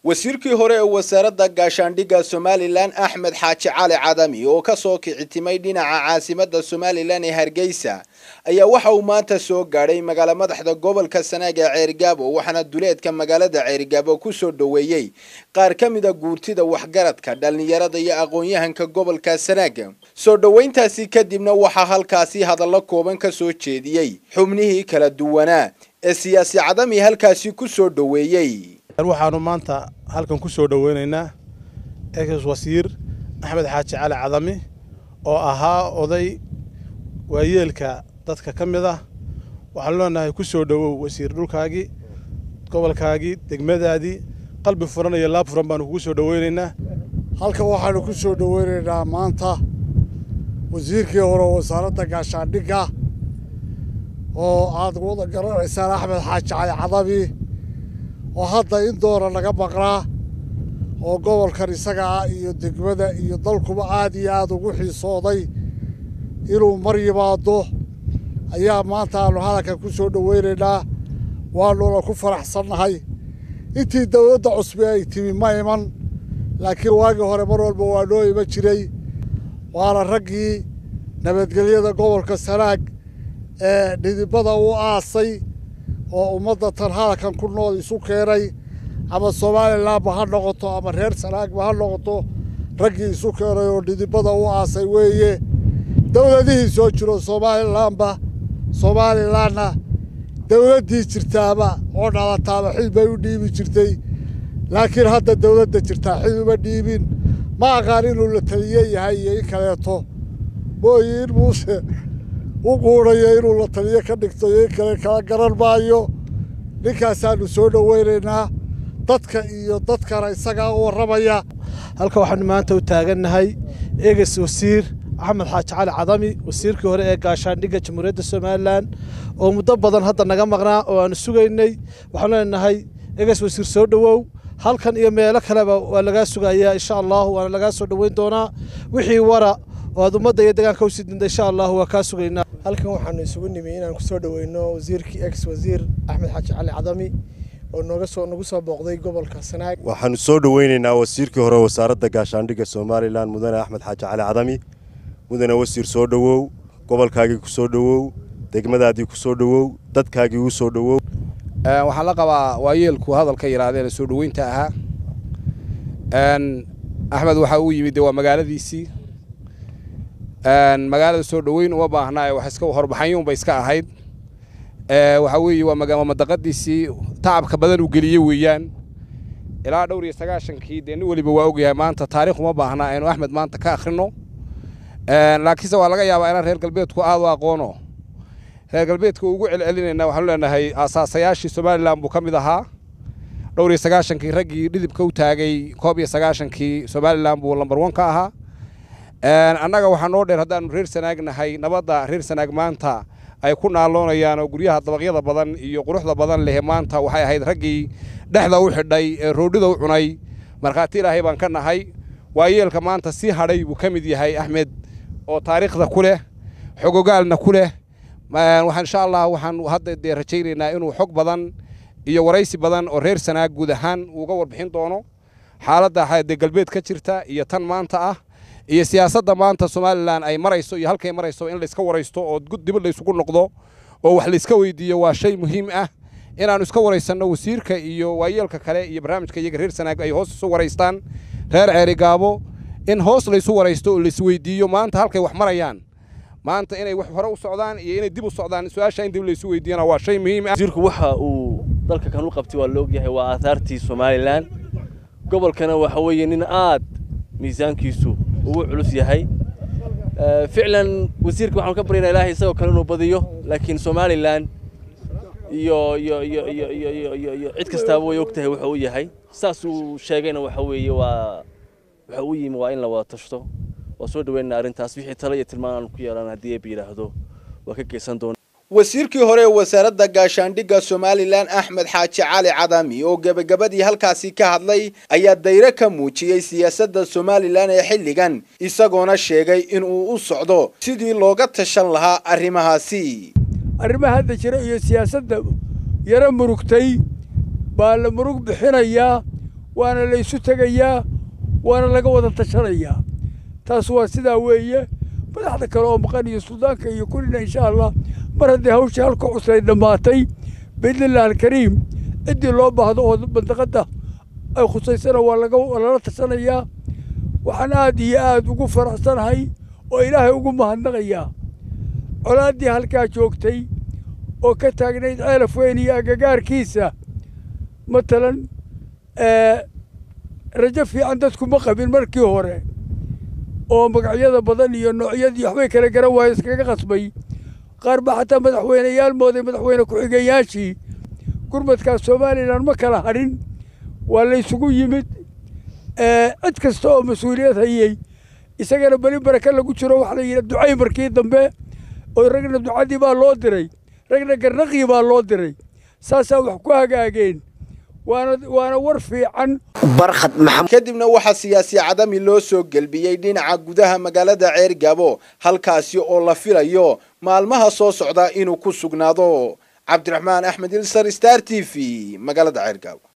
wasiirkii hore ee wasaaradda gaashaandhigga somalilan axmed xaaji cali cadami oo ka soo kicitimay dhinaca caasimadda somalilan ee hargeysa ayaa waxa uu maanta soo gaadhay magaala madaxda gobolka sanaag ee ceerigaabo waxaana duleedka magaalada ceerigaabo ku soo dhoweeyey qaar ka mida guurtida waxgaradka dhallinyarada iyo aqoon-yahanka gobolka sanaag soo dhoweyntaasi kadibna waxaa halkaasi hadallo kooban ka soo jeediyey xubnihii kala duwanaa ee siyaasi cadami halkaasi ku soo dhoweeyey waxaanu maanta halkan ku soo dhoweynaynaa ex wasiir axmed xaaji cali cadami oo ahaa oday waayeelka dadka ka mid ah waxaanu leenahay ku soo dhowow wasiir dhulkaagii gobolkaagii degmadaadii qalbi furan iyo laab furan baanu kugu soo dhoweynaynaa halkan waxaanu ku soo dhoweynaynaa maanta wasiirkii hore wasaaradda gaashaandhigga oo aad wada garanaysaan axmed xaaji cali cadami oo hadda in doora laga maqnaa oo gobolkan isaga ah iyo degmada iyo dalkuba aad iyo aad ugu xiisooday inuu mar yimaado ayaa maanta aanu hadalkan ku soo dhoweynaynaa waanuna ku faraxsannahay intii dowladda cusbe ay timi ma iman laakiin waagii hore mar walba waa noo iman jiray waana raggii nabadgelyada gobolka sanaag ee dhidibada u aasay oo ummadda tan hadalkan ku nool isu keenay ama somalilanba ha noqoto ama reer sanaagba ha noqoto raggii isu keenay oo dhidibada u aasay weeye dowladihii soo jiro somalilanba somalilanna dowladdii jirtaaba oo dhalataaba xil bay u dhiibi jirtay laakiin hadda dowladda jirtaa xil uma dhiibin ma aqaan inuu la taliye yahay iyo in kaleeto mooyi in muuse u quudhayo inuu la taliyo ka dhigto iyo in kale kala garan maayo ninkaasaanu soo dhoweynaynaa dadka iyo dadkana isagaa u warramaya halka waxaanu maanta u taagannahay eges wasiir axmed xaaji cali cadami wasiirkii hore ee gaashaandhigga jamhuuriyadda somalilan oo muddo badan hadda naga maqnaa oo aanu sugaynay waxaanu leenahay eges wasiir soo dhowow halkan iyo meelo kaleba waa lagaa sugayaa insha allahu waana lagaa soo dhoweyn doonaa wixii wara oo aad ummadda iyo deegaanka usii dinta insha allahu waa kaa sugaynaa halkan waxaanu isugu nimi inaan kusoo dhoweyno wasiirkii ex wasiir axmed xaaji cali cadami oo nooga soo nagu soo booqday gobolka sanaag waxaanu soo dhoweynaynaa wasiirkii hore wasaaradda gaashaandhigga somalilan mudane axmed xaaji cali cadami mudane wasiir soo dhowow gobolkaagii ku soo dhowow degmadaadii ku soo dhowow dadkaagii u soo dhowow waxaan la qabaa waayeelku hadalka yidhaahdeen soo dhoweynta ahaa axmed waxaa uu yimid waa magaaladiisii magaalada soo dhoweyn uma baahnaa wax iska horbaxanyuunba iska ahayd waxaa weeye waa madaqadiisii tacabka badan uu geliyey weeyaan ilaa dhowr iyo sagaashankii dee nin weliba waa ogyahay maanta taarikh uma baahnaa aynu axmed maanta ka akhrino laakiinse waa laga yaabaa inaan reer galbeedku aad u aqoono reer galbeedka ugu celcelinayna waxaanu leenahay aasaasayaashii somalilan buu ka mid ahaa dhowr iyo sagaashankii raggii dhidibka u taagay koob iyo sagaashankii somalilan buu lambar wan ka ahaa annaga waxaa noo dheer haddaanu reer sanaag nahay nabadda reer sanaag maanta ay ku naaloonayaan oo guryaha dabaqyada badan iyo quruxda badan leh maanta waxay ahayd raggii dhexda u xidhay ee roodhida u cunay markhaati ilaahay baan ka nahay waayeelka maanta sii hadhay buu ka mid yahay axmed oo taariikhda ku leh xogogaalna ku leh waxaan insha allah waxaan hadda dee rajaynaynaa inuu xog badan iyo waraysi badan oo reer sanaag guud ahaan uuga warbixin doono xaaladda dee galbeed ka jirta iyo tan maanta ah iyo siyaasadda maanta somalilan ay marayso iyo halkay marayso in layska waraysto oo dib laysugu noqdo oo wax layska weydiiyo waa shay muhiim ah inaannu iska waraysanno wasiirka iyo waayeelka kale iyo barnaamijka iyaga reer sanaag ay hoos isu waraystaan reer ceerigaabo in hoos laysu waraysto oo laisweydiiyo maanta halkay wax marayaan maanta inay wax hore u socdaan iyo inay dib u socdaan su-aasha in dib laysu weydiiyana waa shay muhiim ah wasiirku waxa uu dalka kan u qabtay waa la ogyahay waa aahaartii somalilan gobolkana waxa weeye nin aad miisaankiisu ugu culus yahay ficlan wasiirka waxaanu ka baryaynaa ilaahay isagoo kale inuu badiyo laakiin somalilan iyo iyo iyo iyo iyo iyo iyo iyo cid kastaaba way og tahay wuxuu u yahay saas uu sheegayna waxa weeye waa waxa u yimi waa in la wada tashto waa soo dhaweynaa arrintaas wixii talo iyo tilmaan aanu ku yeelan haddii eeb yidhaahdo waa ka geysan doona wasiirkii hore ee wasaaradda gaashaandhigga somalilan axmed xaaji cali cadami oo gebagabadii halkaasi ka hadlay ayaa dayre ka muujiyey siyaasadda somalilan ee xilligan isagoona sheegay inuu u socdo sidii looga tashan lahaa arrimahaasi arrimaha hadda jira iyo siyaasadda yaro murugtay baa la murug bixinayaa waana la isu tegayaa waana laga wada tashanayaa taas waa sidaa weeye madaxda kale oo maqan iyo suldaanka iyo kullina insha allah mar haddii hawshii halka cuslay dhammaatay biidnillahi alkariim ciddii loo baahdo oo mandaqadda ay khusaysana waa laga lala tashanayaa waxaan aad iyo aad ugu faraxsanahay oo ilaahay ugu mahadnaqayaa colaaddii halkaa joogtay oo ka taagnayd ceelaf weyn iyo agagaarkiisa matalan rajo fiican dadku ma qabin markii hore oo magacyada badan iyo noocyadii waxbay kala garan waaye iskaga qasbay qaar baa xataa madaxweyneyaal mooday madaxweyne ku-xigeyaashii gurmadkaas somalilan ma kala hadhin waa la ysugu yimid cid kasta oo mas-uuliyad hayey isagana beli baraka lagu jiro waxa la yidhi ducay markii dambe oo ragna ducadii baa loo diray ragna garnaqii baa loo diray saasaa wax ku hagaageen waana waana war fiican kadibna waxaa siyaasi cadami loo soo gelbiyey dhinaca gudaha magaalada ceergabo halkaasi oo la filayo maalmaha soo socda inuu ku sugnaado cabdiraxmaan axmed ilsar star t v magaalada ceergabo